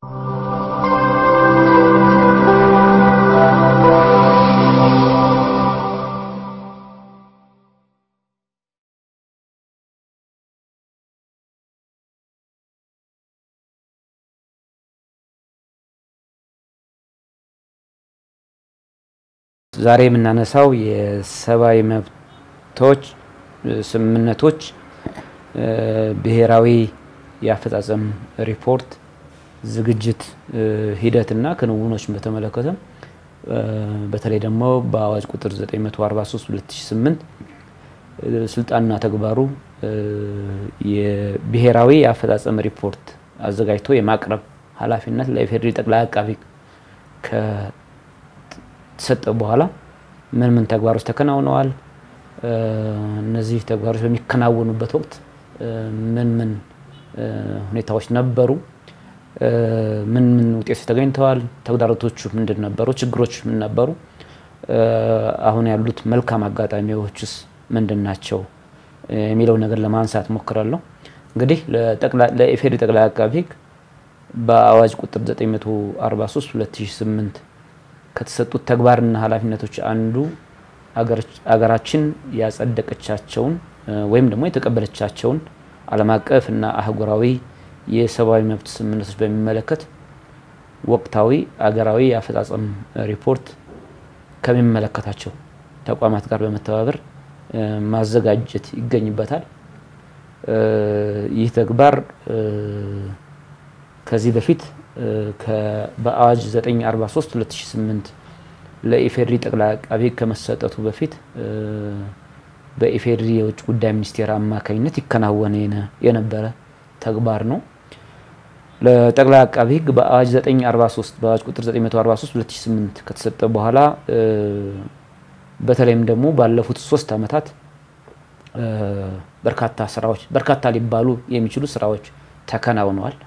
ዛሬ የምናነሳው የሰብአዊ መብቶች ስምምነቶች ብሔራዊ የአፈጻጸም ሪፖርት ዝግጅት ሂደትና ክንውኖችን በተመለከተ በተለይ ደግሞ በአዋጅ ቁጥር 943 2008 ስልጣንና ተግባሩ የብሔራዊ የአፈጻጸም ሪፖርት አዘጋጅቶ የማቅረብ ኃላፊነት ለኢፌዴሪ ጠቅላይ አቃቢ ከተሰጠ በኋላ ምን ምን ተግባሮች ተከናውነዋል? እነዚህ ተግባሮች በሚከናወኑበት ወቅት ምን ምን ሁኔታዎች ነበሩ? ምን ምን ውጤቶች ተገኝተዋል? ተግዳሮቶቹ ምንድን ነበሩ? ችግሮች ምን ነበሩ? አሁን ያሉት መልካም አጋጣሚዎችስ ምንድን ናቸው? የሚለው ነገር ለማንሳት ሞክራለሁ። እንግዲህ ለኢፌዴሪ ጠቅላይ አቃቢ ሕግ በአዋጅ ቁጥር 943 2008 ከተሰጡት ተግባርና ኃላፊነቶች አንዱ አገራችን ያጸደቀቻቸውን ወይም ደግሞ የተቀበለቻቸውን ዓለም አቀፍ እና አህጉራዊ የሰብአዊ መብት ስምምነቶች በሚመለከት ወቅታዊ አገራዊ የአፈጻጸም ሪፖርት ከሚመለከታቸው ተቋማት ጋር በመተባበር ማዘጋጀት ይገኝበታል። ይህ ተግባር ከዚህ በፊት በአዋጅ 943 2008 ለኢፌድሪ ጠቅላይ አቃቤ ሕግ ከመሰጠቱ በፊት በኢፌድሪ የውጭ ጉዳይ ሚኒስቴር አማካኝነት ይከናወን የነበረ ተግባር ነው። ለጠቅላይ አቃቢ ሕግ በአዋጅ 943 በአዋጅ ቁጥር 943 2008 ከተሰጠ በኋላ በተለይም ደግሞ ባለፉት ሶስት ዓመታት በርካታ ስራዎች በርካታ ሊባሉ የሚችሉ ስራዎች ተከናውነዋል።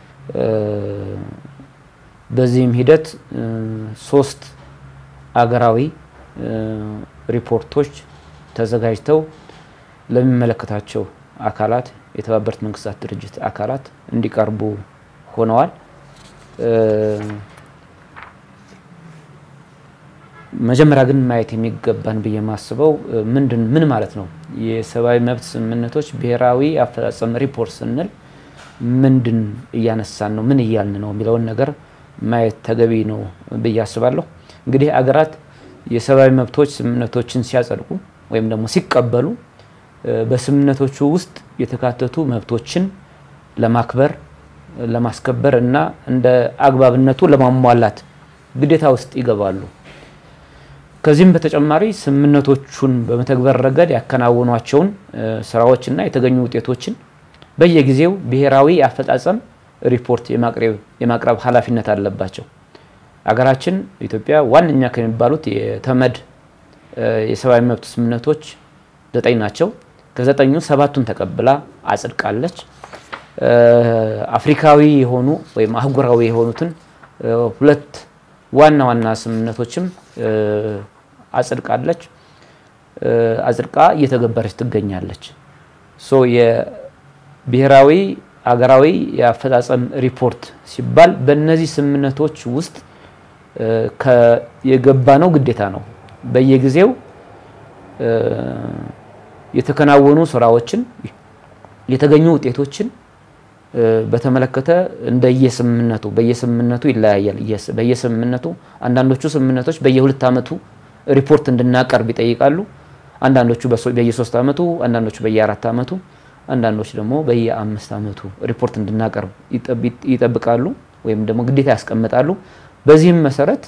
በዚህም ሂደት ሶስት አገራዊ ሪፖርቶች ተዘጋጅተው ለሚመለከታቸው አካላት የተባበሩት መንግስታት ድርጅት አካላት እንዲቀርቡ ሆነዋል። መጀመሪያ ግን ማየት የሚገባን ብዬ የማስበው ምንድን ምን ማለት ነው የሰብአዊ መብት ስምምነቶች ብሔራዊ አፈጻጸም ሪፖርት ስንል ምንድን እያነሳን ነው፣ ምን እያልን ነው የሚለውን ነገር ማየት ተገቢ ነው ብዬ አስባለሁ። እንግዲህ አገራት የሰብአዊ መብቶች ስምምነቶችን ሲያጸድቁ ወይም ደግሞ ሲቀበሉ በስምምነቶቹ ውስጥ የተካተቱ መብቶችን ለማክበር ለማስከበር እና እንደ አግባብነቱ ለማሟላት ግዴታ ውስጥ ይገባሉ። ከዚህም በተጨማሪ ስምምነቶቹን በመተግበር ረገድ ያከናወኗቸውን ስራዎችና የተገኙ ውጤቶችን በየጊዜው ብሔራዊ አፈጻጸም ሪፖርት የማቅረብ ኃላፊነት አለባቸው። አገራችን ኢትዮጵያ ዋነኛ ከሚባሉት የተመድ የሰብአዊ መብት ስምምነቶች ዘጠኝ ናቸው። ከዘጠኙ ሰባቱን ተቀብላ አጽድቃለች። አፍሪካዊ የሆኑ ወይም አህጉራዊ የሆኑትን ሁለት ዋና ዋና ስምምነቶችም አጽድቃለች። አጽድቃ እየተገበረች ትገኛለች። ሶ የብሔራዊ አገራዊ የአፈጻጸም ሪፖርት ሲባል በእነዚህ ስምምነቶች ውስጥ የገባ ነው ግዴታ ነው። በየጊዜው የተከናወኑ ስራዎችን የተገኙ ውጤቶችን በተመለከተ እንደየስምምነቱ በየስምምነቱ ይለያያል። በየስምምነቱ አንዳንዶቹ ስምምነቶች በየሁለት ዓመቱ ሪፖርት እንድናቀርብ ይጠይቃሉ። አንዳንዶቹ በየሶስት ዓመቱ፣ አንዳንዶቹ በየአራት ዓመቱ፣ አንዳንዶች ደግሞ በየአምስት ዓመቱ ሪፖርት እንድናቀርብ ይጠብቃሉ ወይም ደግሞ ግዴታ ያስቀምጣሉ። በዚህም መሰረት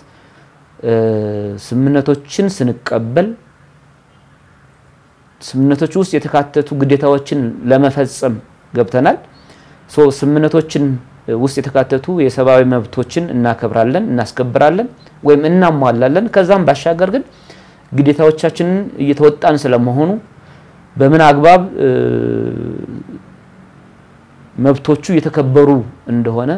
ስምምነቶችን ስንቀበል ስምምነቶቹ ውስጥ የተካተቱ ግዴታዎችን ለመፈጸም ገብተናል። ስምምነቶችን ውስጥ የተካተቱ የሰብአዊ መብቶችን እናከብራለን፣ እናስከብራለን ወይም እናሟላለን። ከዛም ባሻገር ግን ግዴታዎቻችንን እየተወጣን ስለመሆኑ በምን አግባብ መብቶቹ እየተከበሩ እንደሆነ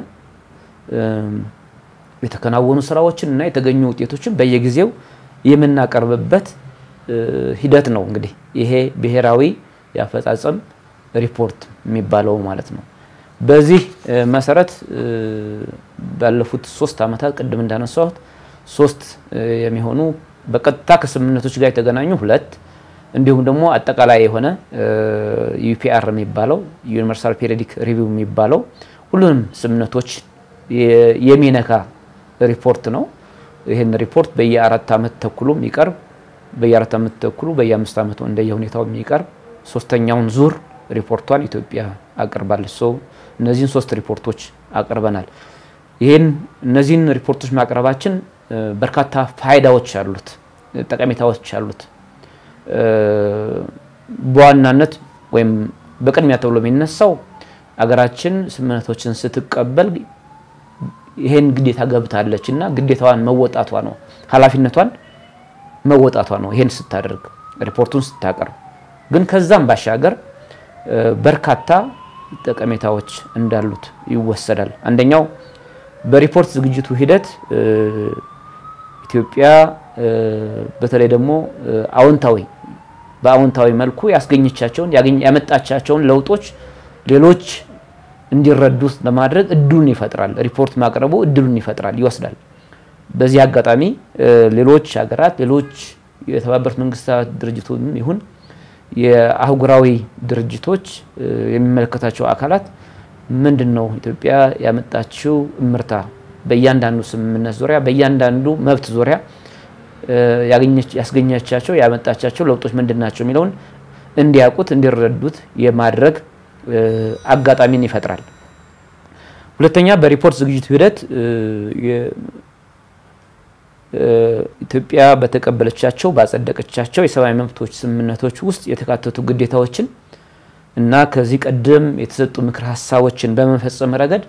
የተከናወኑ ስራዎችን እና የተገኙ ውጤቶችን በየጊዜው የምናቀርብበት ሂደት ነው። እንግዲህ ይሄ ብሔራዊ የአፈጻጸም ሪፖርት የሚባለው ማለት ነው። በዚህ መሰረት ባለፉት ሶስት ዓመታት ቅድም እንዳነሳሁት ሶስት የሚሆኑ በቀጥታ ከስምምነቶች ጋር የተገናኙ ሁለት እንዲሁም ደግሞ አጠቃላይ የሆነ ዩፒአር የሚባለው ዩኒቨርሳል ፔሪዮዲክ ሪቪው የሚባለው ሁሉንም ስምምነቶች የሚነካ ሪፖርት ነው። ይህን ሪፖርት በየአራት ዓመት ተኩሉ የሚቀርብ በየአራት ዓመት ተኩሉ በየአምስት ዓመቱ እንደየ ሁኔታው የሚቀርብ ሶስተኛውን ዙር ሪፖርቷን ኢትዮጵያ አቅርባለች። ሰው እነዚህን ሶስት ሪፖርቶች አቅርበናል። ይህን እነዚህን ሪፖርቶች ማቅረባችን በርካታ ፋይዳዎች አሉት፣ ጠቀሜታዎች አሉት። በዋናነት ወይም በቅድሚያ ተብሎ የሚነሳው አገራችን ስምምነቶችን ስትቀበል ይሄን ግዴታ ገብታለች እና ግዴታዋን መወጣቷ ነው፣ ኃላፊነቷን መወጣቷ ነው። ይሄን ስታደርግ ሪፖርቱን ስታቀርብ ግን ከዛም ባሻገር በርካታ ጠቀሜታዎች እንዳሉት ይወሰዳል። አንደኛው በሪፖርት ዝግጅቱ ሂደት ኢትዮጵያ በተለይ ደግሞ አዎንታዊ በአዎንታዊ መልኩ ያስገኘቻቸውን ያመጣቻቸውን ለውጦች ሌሎች እንዲረዱት ለማድረግ እድሉን ይፈጥራል። ሪፖርት ማቅረቡ እድሉን ይፈጥራል፣ ይወስዳል። በዚህ አጋጣሚ ሌሎች ሀገራት ሌሎች የተባበሩት መንግስታት ድርጅቱም ይሁን የአህጉራዊ ድርጅቶች የሚመለከታቸው አካላት ምንድን ነው ኢትዮጵያ ያመጣችው እምርታ በእያንዳንዱ ስምምነት ዙሪያ በእያንዳንዱ መብት ዙሪያ ያስገኘቻቸው ያመጣቻቸው ለውጦች ምንድን ናቸው የሚለውን እንዲያውቁት እንዲረዱት የማድረግ አጋጣሚን ይፈጥራል። ሁለተኛ በሪፖርት ዝግጅቱ ሂደት ኢትዮጵያ በተቀበለቻቸው ባጸደቀቻቸው የሰብአዊ መብቶች ስምምነቶች ውስጥ የተካተቱ ግዴታዎችን እና ከዚህ ቀደም የተሰጡ ምክር ሀሳቦችን በመፈጸም ረገድ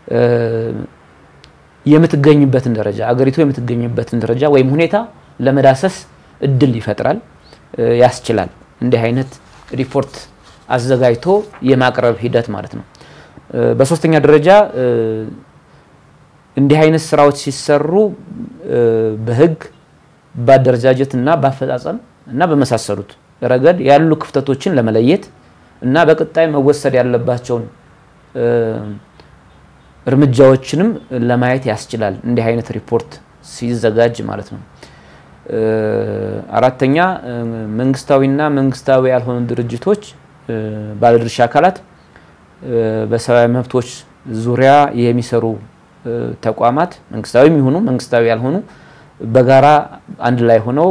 የምትገኝበትን ደረጃ አገሪቱ የምትገኝበትን ደረጃ ወይም ሁኔታ ለመዳሰስ እድል ይፈጥራል፣ ያስችላል። እንዲህ አይነት ሪፖርት አዘጋጅቶ የማቅረብ ሂደት ማለት ነው። በሶስተኛ ደረጃ እንዲህ አይነት ስራዎች ሲሰሩ በህግ በአደረጃጀት እና በአፈጻጸም እና በመሳሰሉት ረገድ ያሉ ክፍተቶችን ለመለየት እና በቀጣይ መወሰድ ያለባቸውን እርምጃዎችንም ለማየት ያስችላል። እንዲህ አይነት ሪፖርት ሲዘጋጅ ማለት ነው። አራተኛ መንግስታዊና መንግስታዊ ያልሆኑ ድርጅቶች፣ ባለድርሻ አካላት በሰብአዊ መብቶች ዙሪያ የሚሰሩ ተቋማት መንግስታዊ የሚሆኑ መንግስታዊ ያልሆኑ በጋራ አንድ ላይ ሆነው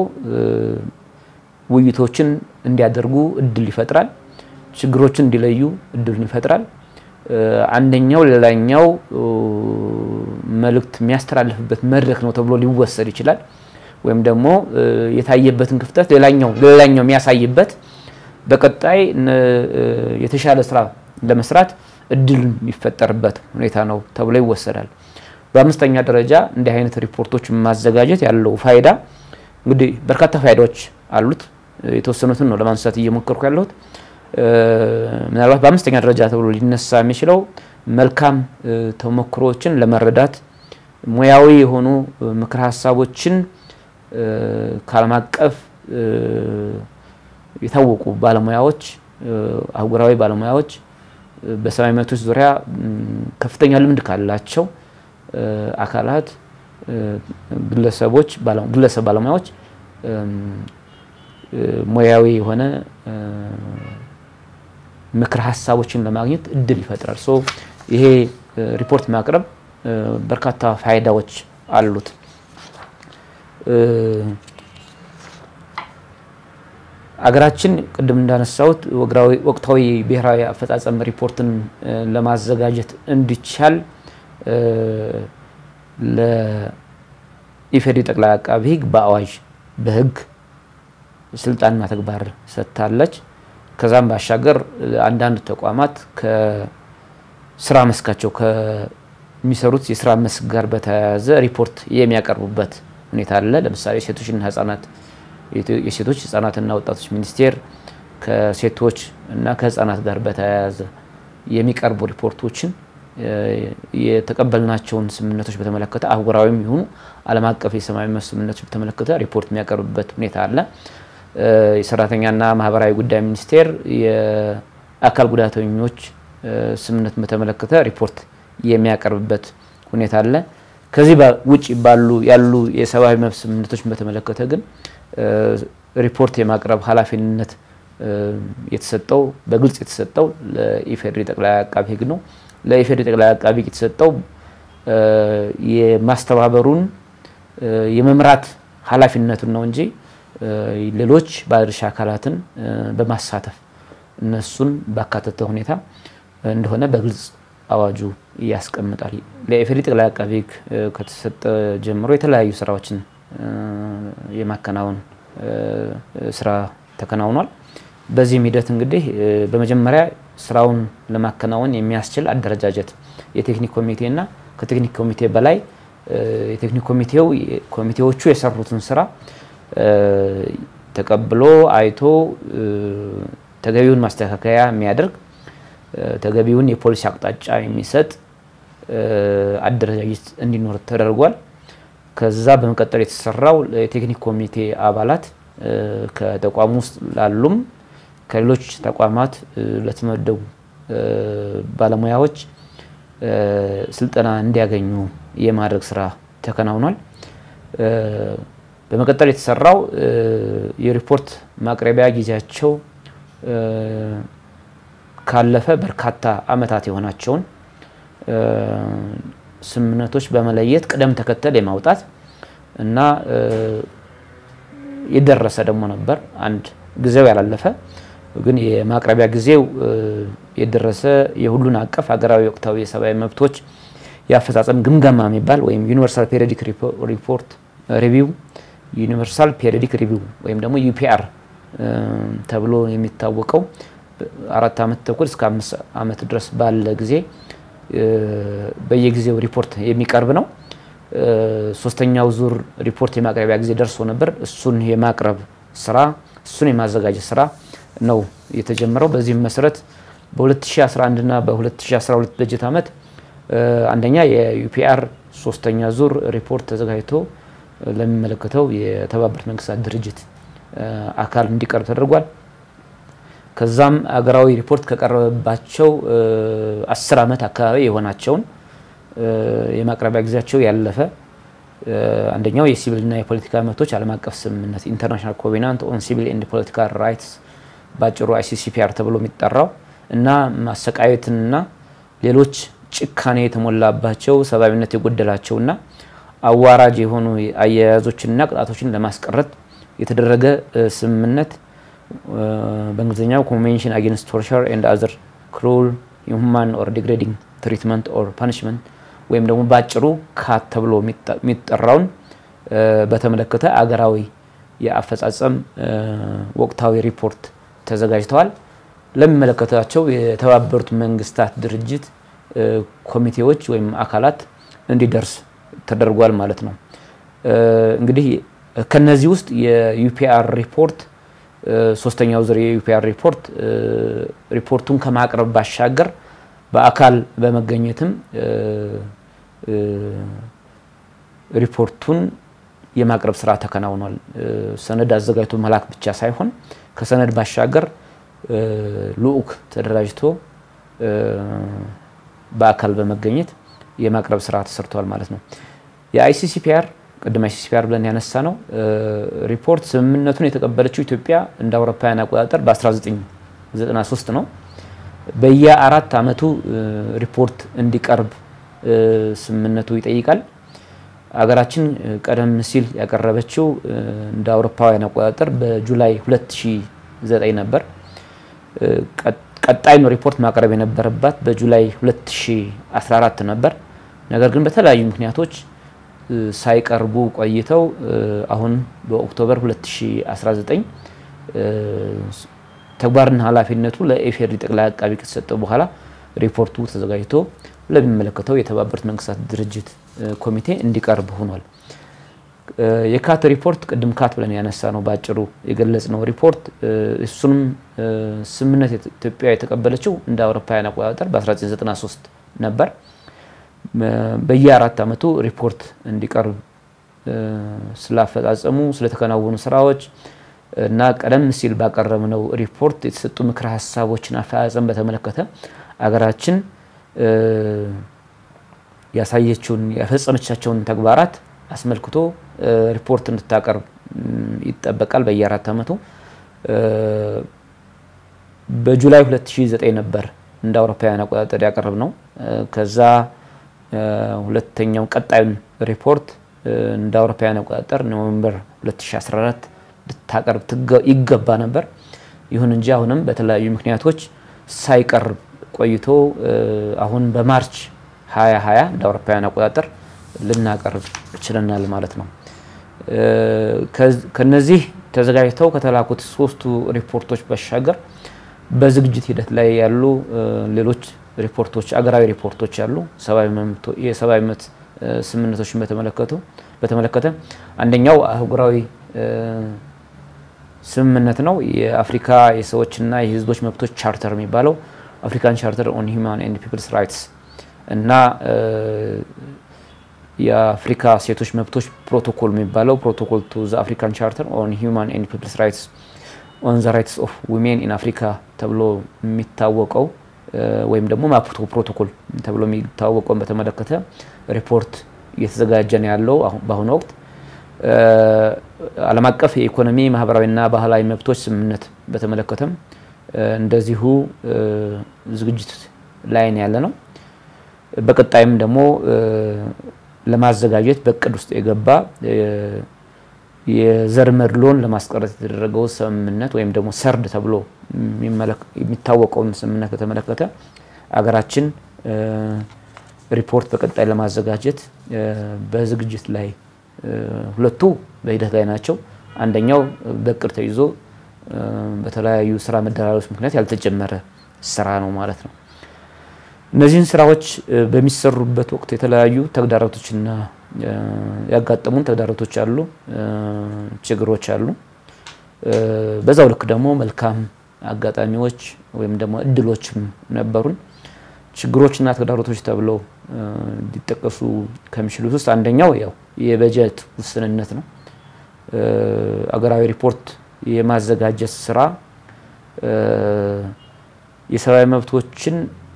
ውይይቶችን እንዲያደርጉ እድል ይፈጥራል። ችግሮችን እንዲለዩ እድሉን ይፈጥራል። አንደኛው ሌላኛው መልእክት የሚያስተላልፍበት መድረክ ነው ተብሎ ሊወሰድ ይችላል። ወይም ደግሞ የታየበትን ክፍተት ሌላኛው ሌላኛው የሚያሳይበት በቀጣይ የተሻለ ስራ ለመስራት እድል የሚፈጠርበት ሁኔታ ነው ተብሎ ይወሰዳል። በአምስተኛ ደረጃ እንዲህ አይነት ሪፖርቶች ማዘጋጀት ያለው ፋይዳ እንግዲህ በርካታ ፋይዳዎች አሉት። የተወሰኑትን ነው ለማንሳት እየሞከርኩ ያለሁት። ምናልባት በአምስተኛ ደረጃ ተብሎ ሊነሳ የሚችለው መልካም ተሞክሮዎችን ለመረዳት ሙያዊ የሆኑ ምክር ሀሳቦችን ከዓለም አቀፍ የታወቁ ባለሙያዎች፣ አህጉራዊ ባለሙያዎች በሰብአዊ መብቶች ዙሪያ ከፍተኛ ልምድ ካላቸው አካላት፣ ግለሰቦች፣ ግለሰብ ባለሙያዎች ሙያዊ የሆነ ምክር ሀሳቦችን ለማግኘት እድል ይፈጥራል። ሶ ይሄ ሪፖርት ማቅረብ በርካታ ፋይዳዎች አሉት። አገራችን ቅድም እንዳነሳሁት ወቅታዊ ብሔራዊ አፈጻጸም ሪፖርትን ለማዘጋጀት እንዲቻል ለኢፌዴሪ ጠቅላይ አቃቢ ሕግ በአዋጅ በሕግ ስልጣንና ተግባር ሰጥታለች። ከዛም ባሻገር አንዳንድ ተቋማት ከስራ መስካቸው ከሚሰሩት የስራ መስክ ጋር በተያያዘ ሪፖርት የሚያቀርቡበት ሁኔታ አለ። ለምሳሌ ሴቶችና ህጻናት የሴቶች ህጻናትና ወጣቶች ሚኒስቴር ከሴቶች እና ከህጻናት ጋር በተያያዘ የሚቀርቡ ሪፖርቶችን የተቀበልናቸውን ስምምነቶች በተመለከተ አህጉራዊም ይሁኑ ዓለም አቀፍ የሰብአዊ መብት ስምምነቶች በተመለከተ ሪፖርት የሚያቀርብበት ሁኔታ አለ። የሰራተኛና ማህበራዊ ጉዳይ ሚኒስቴር የአካል ጉዳተኞች ስምምነትን በተመለከተ ሪፖርት የሚያቀርብበት ሁኔታ አለ። ከዚህ ውጭ ባሉ ያሉ የሰብአዊ መብት ስምምነቶችን በተመለከተ ግን ሪፖርት የማቅረብ ኃላፊነት የተሰጠው በግልጽ የተሰጠው ለኢፌዴሪ ጠቅላይ አቃቢ ሕግ ነው። ለኢፌዴሪ ጠቅላይ አቃቢ ሕግ የተሰጠው የማስተባበሩን የመምራት ኃላፊነቱን ነው እንጂ ሌሎች ባለድርሻ አካላትን በማሳተፍ እነሱን ባካተተ ሁኔታ እንደሆነ በግልጽ አዋጁ ያስቀምጣል። ለኢፌዴሪ ጠቅላይ አቃቢ ሕግ ከተሰጠ ጀምሮ የተለያዩ ስራዎችን የማከናወን ስራ ተከናውኗል። በዚህም ሂደት እንግዲህ በመጀመሪያ ስራውን ለማከናወን የሚያስችል አደረጃጀት የቴክኒክ ኮሚቴና ከቴክኒክ ኮሚቴ በላይ የቴክኒክ ኮሚቴው ኮሚቴዎቹ የሰሩትን ስራ ተቀብሎ አይቶ ተገቢውን ማስተካከያ የሚያደርግ ተገቢውን የፖሊሲ አቅጣጫ የሚሰጥ አደረጃጀት እንዲኖር ተደርጓል። ከዛ በመቀጠል የተሰራው የቴክኒክ ኮሚቴ አባላት ከተቋሙ ውስጥ ላሉም ከሌሎች ተቋማት ለተመደቡ ባለሙያዎች ስልጠና እንዲያገኙ የማድረግ ስራ ተከናውኗል። በመቀጠል የተሰራው የሪፖርት ማቅረቢያ ጊዜያቸው ካለፈ በርካታ ዓመታት የሆናቸውን ስምምነቶች በመለየት ቅደም ተከተል የማውጣት እና የደረሰ ደግሞ ነበር አንድ ጊዜው ያላለፈ ግን የማቅረቢያ ጊዜው የደረሰ የሁሉን አቀፍ ሀገራዊ ወቅታዊ የሰብአዊ መብቶች የአፈጻጸም ግምገማ የሚባል ወይም ዩኒቨርሳል ፔሪዮዲክ ሪፖርት ሪቪው ዩኒቨርሳል ፔሪዮዲክ ሪቪው ወይም ደግሞ ዩፒአር ተብሎ የሚታወቀው አራት ዓመት ተኩል እስከ አምስት ዓመት ድረስ ባለ ጊዜ በየጊዜው ሪፖርት የሚቀርብ ነው። ሶስተኛው ዙር ሪፖርት የማቅረቢያ ጊዜ ደርሶ ነበር። እሱን የማቅረብ ስራ እሱን የማዘጋጀት ስራ ነው የተጀመረው። በዚህም መሰረት በ2011 እና በ2012 በጀት ዓመት አንደኛ የዩፒአር ሶስተኛ ዙር ሪፖርት ተዘጋጅቶ ለሚመለከተው የተባበሩት መንግስታት ድርጅት አካል እንዲቀርብ ተደርጓል። ከዛም አገራዊ ሪፖርት ከቀረበባቸው አስር ዓመት አካባቢ የሆናቸውን የማቅረቢያ ጊዜያቸው ያለፈ አንደኛው የሲቪልና የፖለቲካ መብቶች ዓለም አቀፍ ስምምነት ኢንተርናሽናል ኮቬናንት ኦን ሲቪል ኤንድ ፖለቲካል ራይትስ በአጭሩ አይሲሲፒአር ተብሎ የሚጠራው እና ማሰቃየትንና ሌሎች ጭካኔ የተሞላባቸው ሰብአዊነት የጎደላቸውና አዋራጅ የሆኑ አያያዞችንና ቅጣቶችን ለማስቀረት የተደረገ ስምምነት በእንግሊዝኛው ኮንቬንሽን አጌንስት ቶርቸር ኤንድ አዘር ክሩል ኢንሁማን ኦር ዲግሬዲንግ ትሪትመንት ኦር ፓኒሽመንት ወይም ደግሞ በአጭሩ ካት ተብሎ የሚጠራውን በተመለከተ አገራዊ የአፈጻጸም እንዲደርስ ሪፖርት ተዘጋጅተዋል። ለሚመለከታቸው የተባበሩት መንግስታት ድርጅት ኮሚቴዎች ወይም አካላት እንዲደርስ ተደርጓል ማለት ነው። እንግዲህ ከነዚህ ውስጥ የዩፒአር ሪፖርት ሶስተኛው ዙር የዩፒአር ሪፖርት ሪፖርቱን ከማቅረብ ባሻገር በአካል በመገኘትም ሪፖርቱን የማቅረብ ስራ ተከናውኗል። ሰነድ አዘጋጅቶ መላክ ብቻ ሳይሆን ከሰነድ ባሻገር ልዑክ ተደራጅቶ በአካል በመገኘት የማቅረብ ስራ ተሰርቷል ማለት ነው። የአይሲሲፒአር ቅድም አይሲሲፒአር ብለን ያነሳ ነው ሪፖርት ስምምነቱን የተቀበለችው ኢትዮጵያ እንደ አውሮፓውያን አቆጣጠር በ1993 ነው። በየአራት አመቱ ሪፖርት እንዲቀርብ ስምምነቱ ይጠይቃል። አገራችን ቀደም ሲል ያቀረበችው እንደ አውሮፓውያን አቆጣጠር በጁላይ 2009 ነበር። ቀጣይ ነው ሪፖርት ማቅረብ የነበረባት በጁላይ 2014 ነበር። ነገር ግን በተለያዩ ምክንያቶች ሳይቀርቡ ቆይተው አሁን በኦክቶበር 2019 ተግባርና ኃላፊነቱ ለኢፌዴሪ ጠቅላይ አቃቢ ከተሰጠ በኋላ ሪፖርቱ ተዘጋጅቶ ለሚመለከተው የተባበሩት መንግስታት ድርጅት ኮሚቴ እንዲቀርብ ሆኗል። የካት ሪፖርት ቅድም ካት ብለን ያነሳ ነው በአጭሩ የገለጽ ነው ሪፖርት እሱንም ስምምነት ኢትዮጵያ የተቀበለችው እንደ አውሮፓውያን አቆጣጠር በ1993 ነበር። በየአራት አመቱ ሪፖርት እንዲቀርብ ስላፈጻጸሙ ስለተከናወኑ ስራዎች እና ቀደም ሲል ባቀረብነው ሪፖርት የተሰጡ ምክረ ሀሳቦችን አፈጻጸም በተመለከተ አገራችን ያሳየችውን የፈጸመቻቸውን ተግባራት አስመልክቶ ሪፖርት እንድታቀርብ ይጠበቃል በየአራት ዓመቱ። በጁላይ 2009 ነበር እንደ አውሮፓውያን አቆጣጠር ያቀረብ ነው። ከዛ ሁለተኛው ቀጣዩን ሪፖርት እንደ አውሮፓውያን አቆጣጠር ኖቬምበር 2014 ልታቀርብ ይገባ ነበር። ይሁን እንጂ አሁንም በተለያዩ ምክንያቶች ሳይቀርብ ቆይቶ አሁን በማርች 2020 እንደ አውሮፓውያን አቆጣጠር ልናቀርብ ችለናል ማለት ነው። ከነዚህ ተዘጋጅተው ከተላኩት ሶስቱ ሪፖርቶች ባሻገር በዝግጅት ሂደት ላይ ያሉ ሌሎች ሪፖርቶች አገራዊ ሪፖርቶች አሉ። የሰብአዊ መብት ስምምነቶችን በተመለከቱ በተመለከተ አንደኛው አህጉራዊ ስምምነት ነው። የአፍሪካ የሰዎችና የሕዝቦች መብቶች ቻርተር የሚባለው አፍሪካን ቻርተር ኦን ሂውማን ኤንድ ፒፕልስ ራይትስ እና የአፍሪካ ሴቶች መብቶች ፕሮቶኮል የሚባለው ፕሮቶኮል ቱ ዘ አፍሪካን ቻርተር ኦን ሂውማን ኤንድ ፒፕልስ ራይትስ ኦን ዘ ራይትስ ኦፍ ዊሜን ኢን አፍሪካ ተብሎ የሚታወቀው ወይም ደግሞ ማፑቶ ፕሮቶኮል ተብሎ የሚታወቀውን በተመለከተ ሪፖርት እየተዘጋጀ ነው ያለው በአሁኑ ወቅት። ዓለም አቀፍ የኢኮኖሚ ማህበራዊና ባህላዊ መብቶች ስምምነት በተመለከተም እንደዚሁ ዝግጅት ላይ ነው ያለ ነው። በቀጣይም ደግሞ ለማዘጋጀት በእቅድ ውስጥ የገባ የዘር መድሎን ለማስቀረት የተደረገው ስምምነት ወይም ደግሞ ሰርድ ተብሎ የሚታወቀውን ስምምነት በተመለከተ አገራችን ሪፖርት በቀጣይ ለማዘጋጀት በዝግጅት ላይ ሁለቱ በሂደት ላይ ናቸው። አንደኛው በእቅድ ተይዞ በተለያዩ ስራ መደራረቦች ምክንያት ያልተጀመረ ስራ ነው ማለት ነው። እነዚህን ስራዎች በሚሰሩበት ወቅት የተለያዩ ተግዳሮቶችና ያጋጠሙን ተግዳሮቶች አሉ፣ ችግሮች አሉ። በዛው ልክ ደግሞ መልካም አጋጣሚዎች ወይም ደግሞ እድሎችም ነበሩን። ችግሮችና ተግዳሮቶች ተብለው ሊጠቀሱ ከሚችሉት ውስጥ አንደኛው ያው የበጀት ውስንነት ነው። አገራዊ ሪፖርት የማዘጋጀት ስራ የሰብአዊ መብቶችን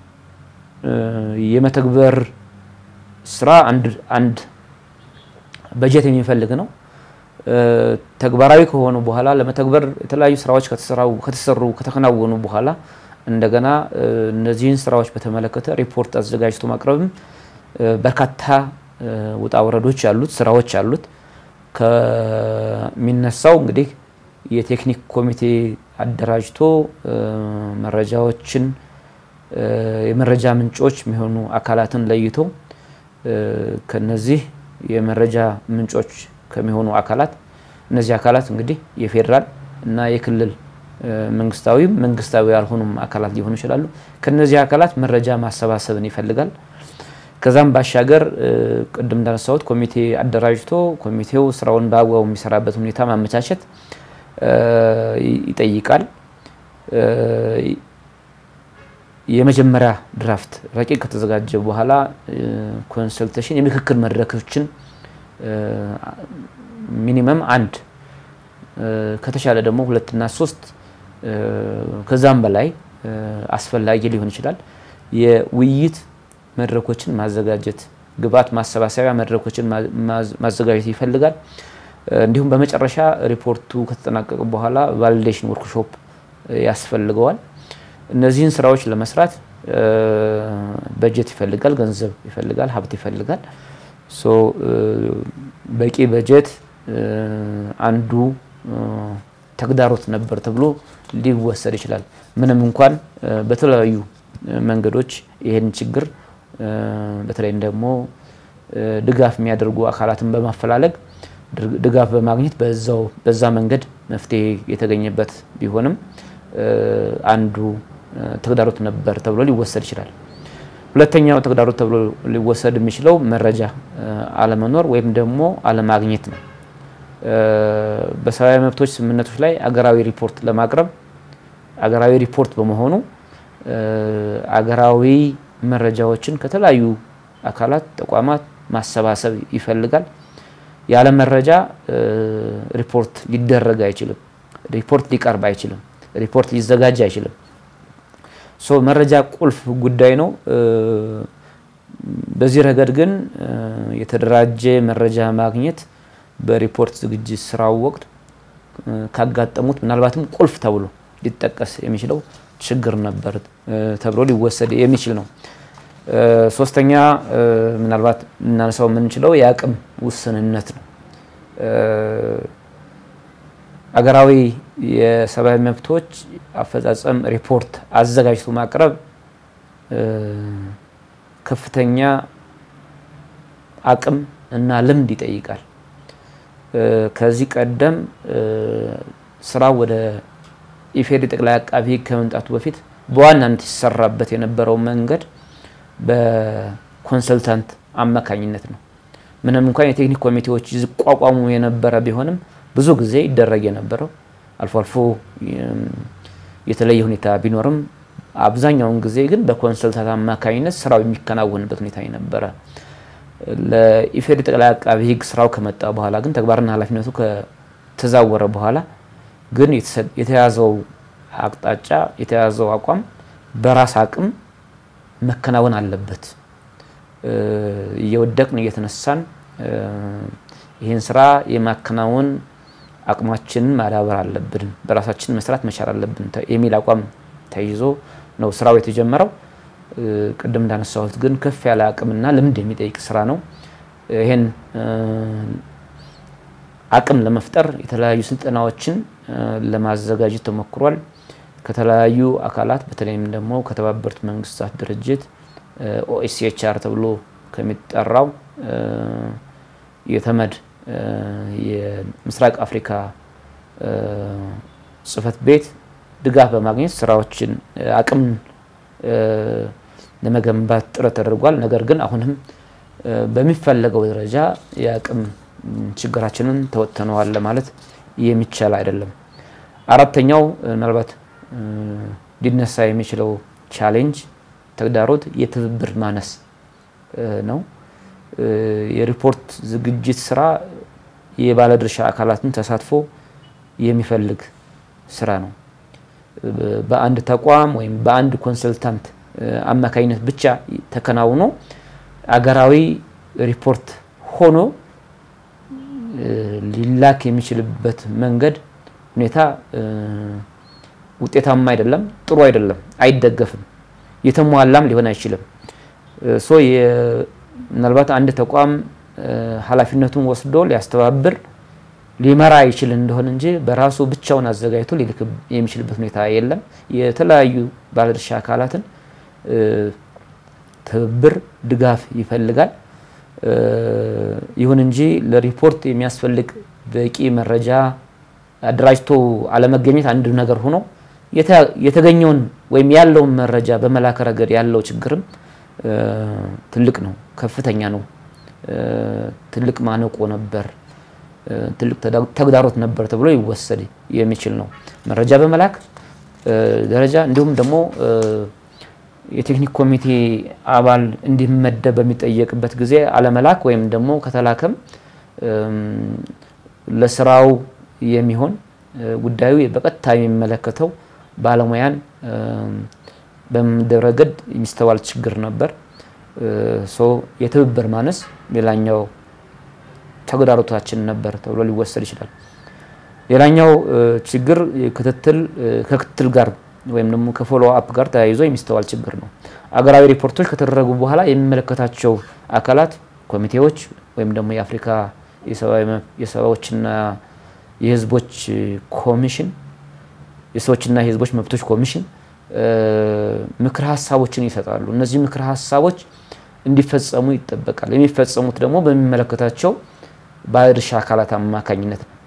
የመተግበር ስራ አንድ በጀት የሚፈልግ ነው። ተግባራዊ ከሆኑ በኋላ ለመተግበር የተለያዩ ስራዎች ከተሰሩ ከተከናወኑ በኋላ እንደገና እነዚህን ስራዎች በተመለከተ ሪፖርት አዘጋጅቶ ማቅረብም በርካታ ውጣ ውረዶች ያሉት ስራዎች አሉት። ከሚነሳው እንግዲህ የቴክኒክ ኮሚቴ አደራጅቶ መረጃዎችን የመረጃ ምንጮች የሚሆኑ አካላትን ለይቶ ከነዚህ የመረጃ ምንጮች ከሚሆኑ አካላት እነዚህ አካላት እንግዲህ የፌዴራል እና የክልል መንግስታዊም መንግስታዊ ያልሆኑም አካላት ሊሆኑ ይችላሉ። ከነዚህ አካላት መረጃ ማሰባሰብን ይፈልጋል። ከዛም ባሻገር ቅድም እንዳነሳሁት ኮሚቴ አደራጅቶ ኮሚቴው ስራውን በአግባቡ የሚሰራበት ሁኔታ ማመቻቸት ይጠይቃል። የመጀመሪያ ድራፍት ረቂቅ ከተዘጋጀ በኋላ ኮንሰልቴሽን የምክክር መድረኮችን ሚኒመም አንድ ከተሻለ ደግሞ ሁለትና ሶስት ከዛም በላይ አስፈላጊ ሊሆን ይችላል። የውይይት መድረኮችን ማዘጋጀት፣ ግብዓት ማሰባሰቢያ መድረኮችን ማዘጋጀት ይፈልጋል። እንዲሁም በመጨረሻ ሪፖርቱ ከተጠናቀቀ በኋላ ቫሊዴሽን ወርክሾፕ ያስፈልገዋል። እነዚህን ስራዎች ለመስራት በጀት ይፈልጋል፣ ገንዘብ ይፈልጋል፣ ሀብት ይፈልጋል። ሶ በቂ በጀት አንዱ ተግዳሮት ነበር ተብሎ ሊወሰድ ይችላል። ምንም እንኳን በተለያዩ መንገዶች ይህን ችግር በተለይም ደግሞ ድጋፍ የሚያደርጉ አካላትን በማፈላለግ ድጋፍ በማግኘት በዛው በዛ መንገድ መፍትሄ የተገኘበት ቢሆንም አንዱ ተግዳሮት ነበር ተብሎ ሊወሰድ ይችላል። ሁለተኛው ተግዳሮት ተብሎ ሊወሰድ የሚችለው መረጃ አለመኖር ወይም ደግሞ አለማግኘት ነው። በሰብአዊ መብቶች ስምምነቶች ላይ አገራዊ ሪፖርት ለማቅረብ አገራዊ ሪፖርት በመሆኑ አገራዊ መረጃዎችን ከተለያዩ አካላት፣ ተቋማት ማሰባሰብ ይፈልጋል። ያለ መረጃ ሪፖርት ሊደረግ አይችልም። ሪፖርት ሊቀርብ አይችልም። ሪፖርት ሊዘጋጅ አይችልም። ሶ መረጃ ቁልፍ ጉዳይ ነው። በዚህ ረገድ ግን የተደራጀ መረጃ ማግኘት በሪፖርት ዝግጅት ስራው ወቅት ካጋጠሙት ምናልባትም ቁልፍ ተብሎ ሊጠቀስ የሚችለው ችግር ነበር ተብሎ ሊወሰድ የሚችል ነው። ሶስተኛ ምናልባት እናነሳው የምንችለው የአቅም ውስንነት ነው። አገራዊ የሰብአዊ መብቶች አፈጻጸም ሪፖርት አዘጋጅቶ ማቅረብ ከፍተኛ አቅም እና ልምድ ይጠይቃል። ከዚህ ቀደም ስራው ወደ ኢፌዴሪ ጠቅላይ አቃቢ ሕግ ከመምጣቱ በፊት በዋናነት ይሰራበት የነበረው መንገድ በኮንሰልታንት አማካኝነት ነው። ምንም እንኳን የቴክኒክ ኮሚቴዎች ይቋቋሙ የነበረ ቢሆንም ብዙ ጊዜ ይደረግ የነበረው አልፎ አልፎ የተለየ ሁኔታ ቢኖርም አብዛኛውን ጊዜ ግን በኮንሰልታንት አማካኝነት ስራው የሚከናወንበት ሁኔታ የነበረ ለኢፌዴሪ ጠቅላይ አቃቢ ሕግ ስራው ከመጣ በኋላ ግን ተግባርና ኃላፊነቱ ከተዛወረ በኋላ ግን የተያዘው አቅጣጫ የተያዘው አቋም በራስ አቅም መከናወን አለበት። እየወደቅን እየተነሳን ይህን ስራ የማከናወን አቅማችንን ማዳበር አለብን፣ በራሳችን መስራት መቻል አለብን የሚል አቋም ተይዞ ነው ስራው የተጀመረው። ቅድም እንዳነሳሁት ግን ከፍ ያለ አቅምና ልምድ የሚጠይቅ ስራ ነው። ይሄን አቅም ለመፍጠር የተለያዩ ስልጠናዎችን ለማዘጋጀት ተሞክሯል። ከተለያዩ አካላት በተለይም ደግሞ ከተባበሩት መንግስታት ድርጅት ኦኤስኤችአር ተብሎ ከሚጠራው የተመድ የምስራቅ አፍሪካ ጽህፈት ቤት ድጋፍ በማግኘት ስራዎችን አቅም ለመገንባት ጥረት ተደርጓል። ነገር ግን አሁንም በሚፈለገው ደረጃ የአቅም ችግራችንን ተወጥተነዋል ለማለት የሚቻል አይደለም። አራተኛው ምናልባት ሊነሳ የሚችለው ቻሌንጅ ተግዳሮት የትብብር ማነስ ነው። የሪፖርት ዝግጅት ስራ የባለድርሻ አካላትን ተሳትፎ የሚፈልግ ስራ ነው። በአንድ ተቋም ወይም በአንድ ኮንሰልታንት አማካኝነት ብቻ ተከናውኖ አገራዊ ሪፖርት ሆኖ ሊላክ የሚችልበት መንገድ ሁኔታ ውጤታማ አይደለም፣ ጥሩ አይደለም፣ አይደገፍም፣ የተሟላም ሊሆን አይችልም። ሶ ምናልባት አንድ ተቋም ኃላፊነቱን ወስዶ ሊያስተባብር ሊመራ ይችል እንደሆን እንጂ በራሱ ብቻውን አዘጋጅቶ ሊልክ የሚችልበት ሁኔታ የለም። የተለያዩ ባለድርሻ አካላትን ትብብር፣ ድጋፍ ይፈልጋል። ይሁን እንጂ ለሪፖርት የሚያስፈልግ በቂ መረጃ አደራጅቶ አለመገኘት አንድ ነገር ሆኖ የተገኘውን ወይም ያለውን መረጃ በመላክ ረገድ ያለው ችግርም ትልቅ ነው፣ ከፍተኛ ነው። ትልቅ ማነቆ ነበር፣ ትልቅ ተግዳሮት ነበር ተብሎ ይወሰድ የሚችል ነው። መረጃ በመላክ ደረጃ እንዲሁም ደግሞ የቴክኒክ ኮሚቴ አባል እንዲመደብ በሚጠየቅበት ጊዜ አለመላክ ወይም ደግሞ ከተላከም ለስራው የሚሆን ጉዳዩ በቀጥታ የሚመለከተው ባለሙያን በመመደብ ረገድ የሚስተዋል ችግር ነበር። የትብብር ማነስ ሌላኛው ተግዳሮታችን ነበር ተብሎ ሊወሰድ ይችላል። ሌላኛው ችግር ክትትል ከክትትል ጋር ወይም ደግሞ ከፎሎ አፕ ጋር ተያይዞ የሚስተዋል ችግር ነው። አገራዊ ሪፖርቶች ከተደረጉ በኋላ የሚመለከታቸው አካላት ኮሚቴዎች ወይም ደግሞ የአፍሪካ የሰዎችና የህዝቦች ኮሚሽን የሰዎችና የህዝቦች መብቶች ኮሚሽን ምክር ሀሳቦችን ይሰጣሉ። እነዚህ ምክር ሀሳቦች እንዲፈጸሙ ይጠበቃል። የሚፈጸሙት ደግሞ በሚመለከታቸው ባለድርሻ አካላት አማካኝነት ነው።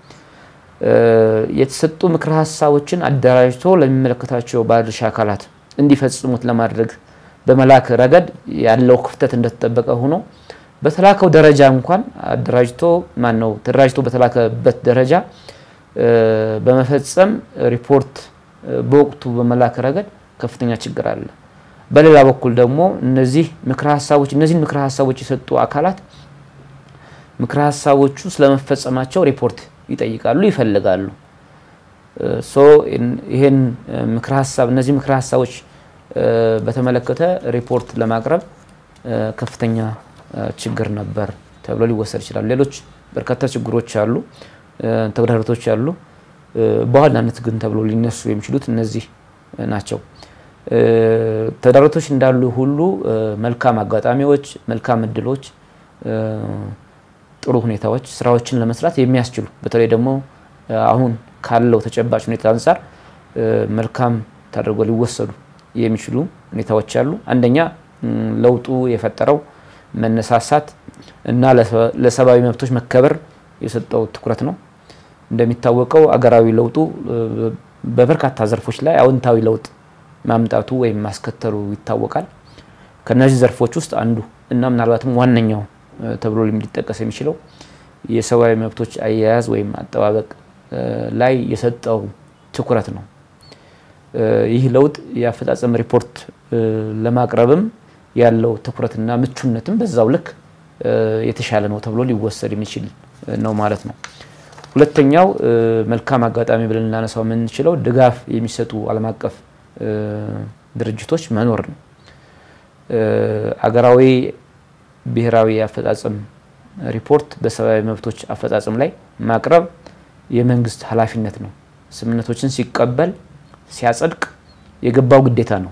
የተሰጡ ምክር ሀሳቦችን አደራጅቶ ለሚመለከታቸው ባለድርሻ አካላት እንዲፈጽሙት ለማድረግ በመላክ ረገድ ያለው ክፍተት እንደተጠበቀ ሆኖ በተላከው ደረጃ እንኳን አደራጅቶ ማን ነው ተደራጅቶ በተላከበት ደረጃ በመፈጸም ሪፖርት በወቅቱ በመላክ ረገድ ከፍተኛ ችግር አለ። በሌላ በኩል ደግሞ እነዚህ ምክረ ሀሳቦች እነዚህን ምክረ ሀሳቦች የሰጡ አካላት ምክረ ሀሳቦቹ ስለመፈጸማቸው ሪፖርት ይጠይቃሉ፣ ይፈልጋሉ። ሶ ይሄን ምክረ ሀሳብ እነዚህ ምክረ ሀሳቦች በተመለከተ ሪፖርት ለማቅረብ ከፍተኛ ችግር ነበር ተብሎ ሊወሰድ ይችላል። ሌሎች በርካታ ችግሮች አሉ፣ ተግዳሮቶች አሉ። በዋናነት ግን ተብሎ ሊነሱ የሚችሉት እነዚህ ናቸው። ተግዳሮቶች እንዳሉ ሁሉ መልካም አጋጣሚዎች፣ መልካም እድሎች፣ ጥሩ ሁኔታዎች ስራዎችን ለመስራት የሚያስችሉ በተለይ ደግሞ አሁን ካለው ተጨባጭ ሁኔታ አንጻር መልካም ተደርጎ ሊወሰዱ የሚችሉ ሁኔታዎች አሉ። አንደኛ ለውጡ የፈጠረው መነሳሳት እና ለሰብአዊ መብቶች መከበር የሰጠው ትኩረት ነው። እንደሚታወቀው አገራዊ ለውጡ በበርካታ ዘርፎች ላይ አዎንታዊ ለውጥ ማምጣቱ ወይም ማስከተሉ ይታወቃል። ከነዚህ ዘርፎች ውስጥ አንዱ እና ምናልባትም ዋነኛው ተብሎ ሊጠቀስ የሚችለው የሰብአዊ መብቶች አያያዝ ወይም አጠባበቅ ላይ የሰጠው ትኩረት ነው። ይህ ለውጥ የአፈጻጸም ሪፖርት ለማቅረብም ያለው ትኩረትና ምቹነትም በዛው ልክ የተሻለ ነው ተብሎ ሊወሰድ የሚችል ነው ማለት ነው። ሁለተኛው መልካም አጋጣሚ ብለን ልናነሳው የምንችለው ድጋፍ የሚሰጡ ዓለም አቀፍ ድርጅቶች መኖር ነው። አገራዊ ብሔራዊ የአፈጻጸም ሪፖርት በሰብአዊ መብቶች አፈጻጸም ላይ ማቅረብ የመንግስት ኃላፊነት ነው። ስምምነቶችን ሲቀበል ሲያጸድቅ የገባው ግዴታ ነው።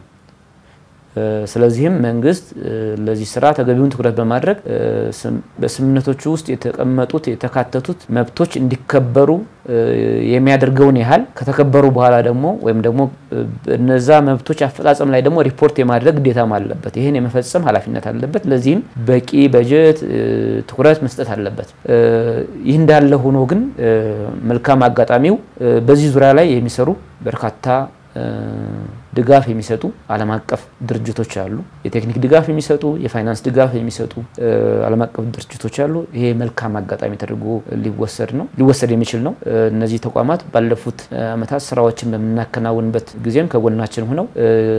ስለዚህም መንግስት ለዚህ ስራ ተገቢውን ትኩረት በማድረግ በስምምነቶቹ ውስጥ የተቀመጡት የተካተቱት መብቶች እንዲከበሩ የሚያደርገውን ያህል ከተከበሩ በኋላ ደግሞ ወይም ደግሞ እነዛ መብቶች አፈጻጸም ላይ ደግሞ ሪፖርት የማድረግ ግዴታም አለበት። ይህን የመፈጸም ኃላፊነት አለበት። ለዚህም በቂ በጀት ትኩረት መስጠት አለበት። ይህ እንዳለ ሆኖ ግን መልካም አጋጣሚው በዚህ ዙሪያ ላይ የሚሰሩ በርካታ ድጋፍ የሚሰጡ ዓለም አቀፍ ድርጅቶች አሉ። የቴክኒክ ድጋፍ የሚሰጡ የፋይናንስ ድጋፍ የሚሰጡ ዓለም አቀፍ ድርጅቶች አሉ። ይሄ መልካም አጋጣሚ ተደርጎ ሊወሰድ ነው ሊወሰድ የሚችል ነው። እነዚህ ተቋማት ባለፉት ዓመታት ስራዎችን በምናከናውንበት ጊዜም ከጎናችን ሆነው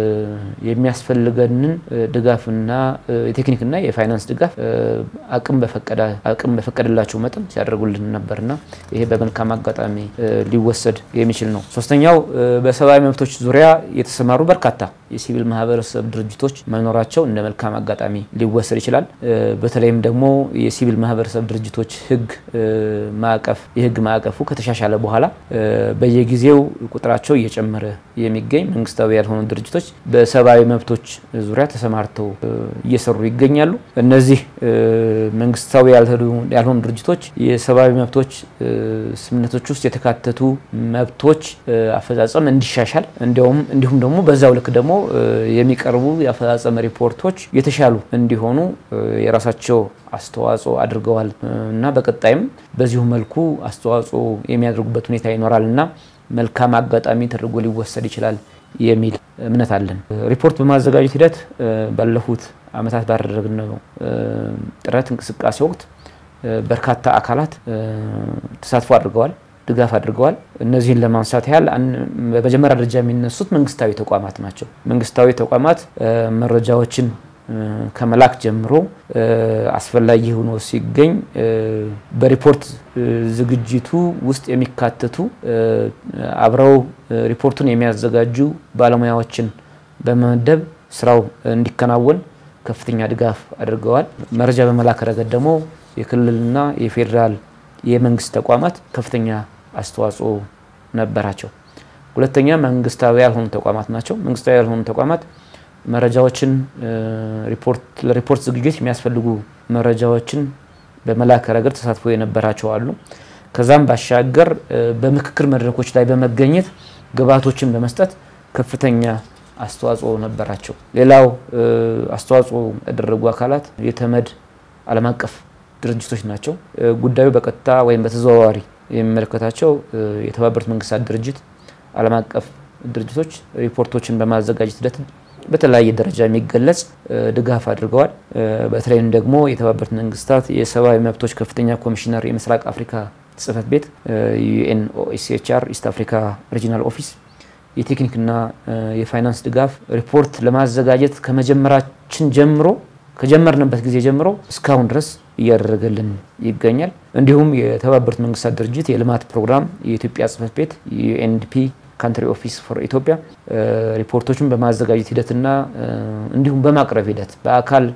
የሚያስፈልገንን ድጋፍና የቴክኒክና የፋይናንስ ድጋፍ አቅም በፈቀደ አቅም በፈቀደላቸው መጠን ሲያደርጉልን ነበርና ይሄ በመልካም አጋጣሚ ሊወሰድ የሚችል ነው። ሶስተኛው በሰብአዊ መብቶች ዙሪያ የተሰማሩ በርካታ የሲቪል ማህበረሰብ ድርጅቶች መኖራቸው እንደ መልካም አጋጣሚ ሊወሰድ ይችላል። በተለይም ደግሞ የሲቪል ማህበረሰብ ድርጅቶች ህግ ማዕቀፍ የህግ ማዕቀፉ ከተሻሻለ በኋላ በየጊዜው ቁጥራቸው እየጨመረ የሚገኝ መንግስታዊ ያልሆኑ ድርጅቶች በሰብአዊ መብቶች ዙሪያ ተሰማርተው እየሰሩ ይገኛሉ። እነዚህ መንግስታዊ ያልሆኑ ድርጅቶች የሰብአዊ መብቶች ስምምነቶች ውስጥ የተካተቱ መብቶች አፈጻጸም እንዲሻሻል እንዲሁም እንዲሁም ደግሞ በዛው ልክ ደግሞ የሚቀርቡ የአፈጻጸም ሪፖርቶች የተሻሉ እንዲሆኑ የራሳቸው አስተዋጽኦ አድርገዋል እና በቀጣይም በዚሁ መልኩ አስተዋጽኦ የሚያደርጉበት ሁኔታ ይኖራል እና መልካም አጋጣሚ ተደርጎ ሊወሰድ ይችላል የሚል እምነት አለን። ሪፖርት በማዘጋጀት ሂደት ባለፉት ዓመታት ባደረግነው ጥረት እንቅስቃሴ ወቅት በርካታ አካላት ተሳትፎ አድርገዋል ድጋፍ አድርገዋል። እነዚህን ለማንሳት ያህል በመጀመሪያ ደረጃ የሚነሱት መንግስታዊ ተቋማት ናቸው። መንግስታዊ ተቋማት መረጃዎችን ከመላክ ጀምሮ አስፈላጊ ሆኖ ሲገኝ በሪፖርት ዝግጅቱ ውስጥ የሚካተቱ አብረው ሪፖርቱን የሚያዘጋጁ ባለሙያዎችን በመመደብ ስራው እንዲከናወን ከፍተኛ ድጋፍ አድርገዋል። መረጃ በመላክ ረገድ ደግሞ የክልልና የፌዴራል የመንግስት ተቋማት ከፍተኛ አስተዋጽኦ ነበራቸው። ሁለተኛ መንግስታዊ ያልሆኑ ተቋማት ናቸው። መንግስታዊ ያልሆኑ ተቋማት መረጃዎችን ለሪፖርት ዝግጅት የሚያስፈልጉ መረጃዎችን በመላክ ረገድ ተሳትፎ የነበራቸው አሉ። ከዛም ባሻገር በምክክር መድረኮች ላይ በመገኘት ግብዓቶችን በመስጠት ከፍተኛ አስተዋጽኦ ነበራቸው። ሌላው አስተዋጽኦ ያደረጉ አካላት የተመድ ዓለም አቀፍ ድርጅቶች ናቸው። ጉዳዩ በቀጥታ ወይም በተዘዋዋሪ የሚመለከታቸው የተባበሩት መንግስታት ድርጅት ዓለም አቀፍ ድርጅቶች ሪፖርቶችን በማዘጋጀት ሂደት በተለያየ ደረጃ የሚገለጽ ድጋፍ አድርገዋል። በተለይም ደግሞ የተባበሩት መንግስታት የሰብአዊ መብቶች ከፍተኛ ኮሚሽነር የምስራቅ አፍሪካ ጽህፈት ቤት ዩኤን ኦኤስኤችአር ኢስት አፍሪካ ሪጂናል ኦፊስ የቴክኒክና የፋይናንስ ድጋፍ ሪፖርት ለማዘጋጀት ከመጀመራችን ጀምሮ ከጀመርንበት ጊዜ ጀምሮ እስካሁን ድረስ እያደረገልን ይገኛል። እንዲሁም የተባበሩት መንግስታት ድርጅት የልማት ፕሮግራም የኢትዮጵያ ጽህፈት ቤት ዩኤንዲፒ ካንትሪ ኦፊስ ፎር ኢትዮጵያ ሪፖርቶችን በማዘጋጀት ሂደትና እንዲሁም በማቅረብ ሂደት በአካል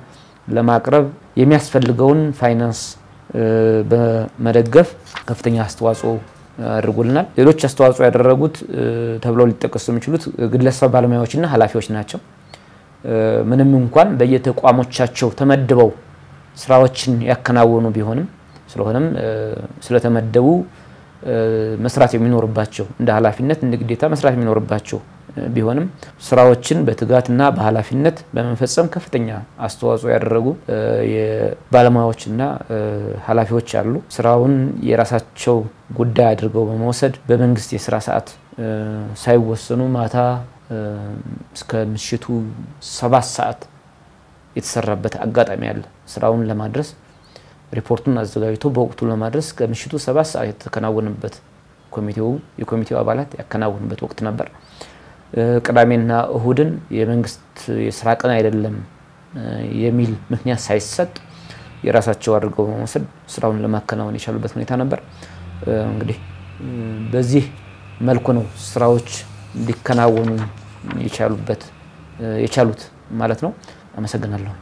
ለማቅረብ የሚያስፈልገውን ፋይናንስ በመደገፍ ከፍተኛ አስተዋጽኦ አድርጎልናል። ሌሎች አስተዋጽኦ ያደረጉት ተብለው ሊጠቀሱ የሚችሉት ግለሰብ ባለሙያዎችና ኃላፊዎች ናቸው። ምንም እንኳን በየተቋሞቻቸው ተመድበው ስራዎችን ያከናወኑ ቢሆንም ስለሆነም ስለተመደቡ መስራት የሚኖርባቸው እንደ ኃላፊነት እንደ ግዴታ መስራት የሚኖርባቸው ቢሆንም ስራዎችን በትጋትና በኃላፊነት በመፈጸም ከፍተኛ አስተዋጽኦ ያደረጉ የባለሙያዎችና ኃላፊዎች አሉ። ስራውን የራሳቸው ጉዳይ አድርገው በመውሰድ በመንግስት የስራ ሰዓት ሳይወሰኑ ማታ እስከ ምሽቱ ሰባት ሰዓት የተሰራበት አጋጣሚ አለ። ስራውን ለማድረስ ሪፖርቱን አዘጋጅቶ በወቅቱ ለማድረስ ከምሽቱ ሰባት ሰዓት የተከናወነበት ኮሚቴው የኮሚቴው አባላት ያከናወኑበት ወቅት ነበር። ቅዳሜና እሁድን የመንግስት የስራ ቀን አይደለም የሚል ምክንያት ሳይሰጥ የራሳቸው አድርገው በመውሰድ ስራውን ለማከናወን የቻሉበት ሁኔታ ነበር። እንግዲህ በዚህ መልኩ ነው ስራዎች ሊከናወኑ የቻሉበት የቻሉት ማለት ነው። አመሰግናለሁ።